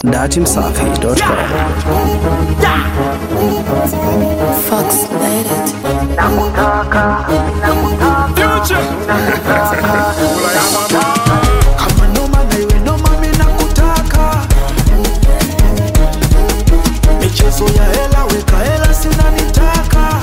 datimsafi.com. Fox United. kama noma na iwe noma mina kutaka michezo ya hela weka hela sinanitaka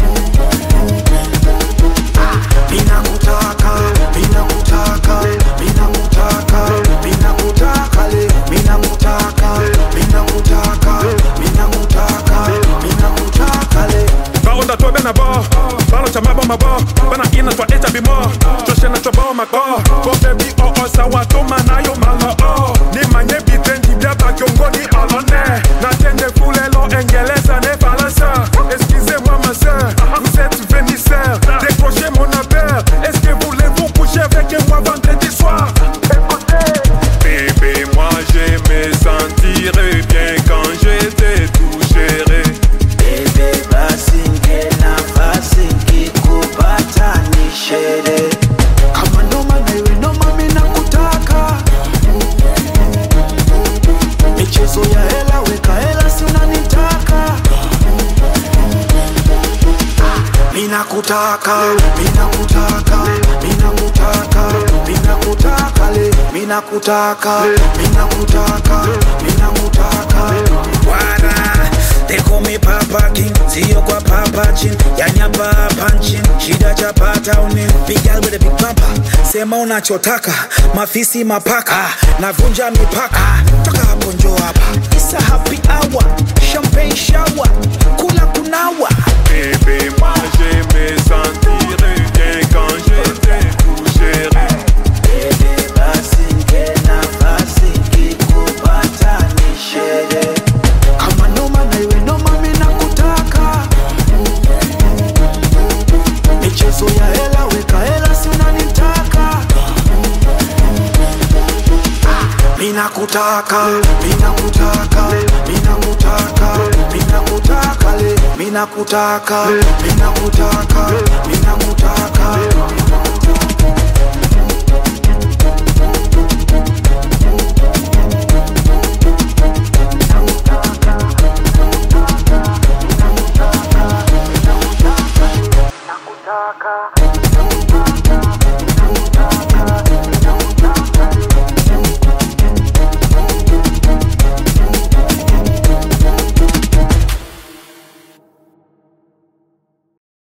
mina kutaka mina kutaka mina kutaka mina kutaka le mina kutaka mina kutaka mina kutaka mina kutaka le baonda to bena bo balo cha mabo mabo bana ina twa eta bimo toshe na chobo mako bo baby o o sawa to manayo malo o ni manye bitendi bia ba kiongoni alone na tende fulelo engeleza ne falansa excusez-moi ma sœur vous êtes vénisseur décrochez mon appel est-ce que voulez-vous coucher avec moi vendredi soir Bébé, moi j'aimais sentir bien quand j'étais tout géré. Bebe basi nge nafasi nkikupata ni shere kama noma na iwe noma mina kutaka michezo ya hela weka hela si unanitaka mina kutaka mina kutaka mina kutaka mina kutaka le mina kutaka mina kutaka mina kutaka Wara, they call me Papa King, sio kwa Papa Chin, yani hapa punching, shida chapata uni, big girl with a big papa, sema unachotaka, mafisi mapaka, navunja mipaka, toka hapo njo hapa, isa happy hour, champagne shower, kula kunawa, Bébé, moi j'aimais sentir bien quand j'étais tout géré. Bebe basi nge nafasi nkikupata ni shere kama noma na iwe noma mina kutaka michezo ya hela weka hela si unanitaka mina kutaka mina kutaka mina kutaka mina kutaka le mina kutaka mina kutaka mina kutaka